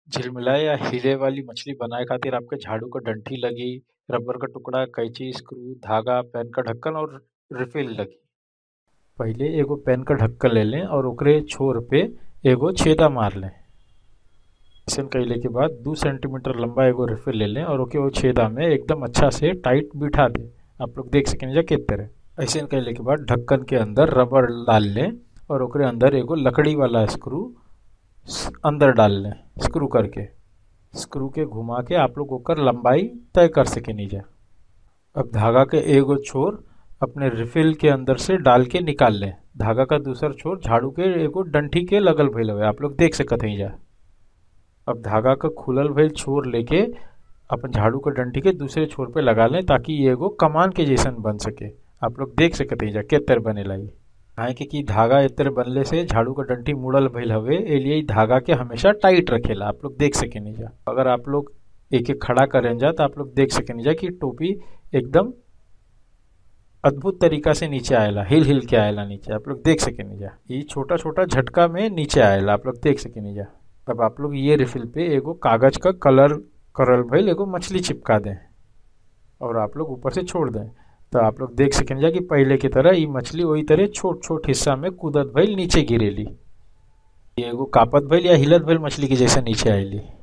झिलमिलाए या हिले वाली मछली बनाए खातिर आपके झाड़ू क डंठी लगी, रबर क टुकड़ा, कैंची, स्क्रू, धागा, पैन क ढक्कन और रिफिल लगी। पहिले एगो पैन क ढक्कन ले लें और ओकरे छोर पे एगो छेदा मार लें। अइसन कइले के बाद दू सेंटीमीटर लंबा एगो रिफिल ले लें और ओके वो छेदा में एकदम अच्छा से टाइट बिठा दें। आप लोग देख सकेनी जा के तरह। अइसन कइले के बाद ढक्कन के अंदर रबर डाल लें और ओकरे अंदर एगो लकड़ी वाला स्क्रू अंदर डाल लें स्क्रू करके स्क्रू के घुमा के आप लोग ओकर लंबाई तय कर सकेनी जा अब धागा के एगो छोर अपने रिफिल के अंदर से डाल के निकाल लें धागा का दूसर छोर झाड़ू के एगो डंठी के लगल भइल हवे आप लोग देख सकत हई जा अब धागा का खुलल भइल छोर लेके अपन झाड़ू का डंठी के दूसरे छोर पे लगा लें ताकि ये एगो कमान के जैसन बन सके आप लोग देख सकत हई जा के तरह बनेला ई काहे के कि धागा ए तरह बनले से झाड़ू का डंठी मुड़ल भइल हवे ए लिए धागा के हमेशा टाइट रखेला आप लोग देख सकेनी जा अगर आप लोग एक एक खड़ा करें जा तो आप लोग देख सकेनी जा कि टोपी एकदम अद्भुत तरीका से नीचे आएला हिल हिल के आएला नीचे आप लोग देख सकेनी जा ये छोटा छोटा झटका में नीचे आएला आप लोग देख सकेनी जा अब आप लोग ये रिफिल पे एगो कागज का कलर करल भइल एगो मछली चिपका दें और आप लोग ऊपर से छोड़ दें तो आप लोग देख सकें जा कि पहले की तरह ये मछली वही तरह छोट छोट हिस्सा में कूदत भइल नीचे गिरेली एगो कापत भइल या हिलत भइल मछली के जैसे नीचे आएली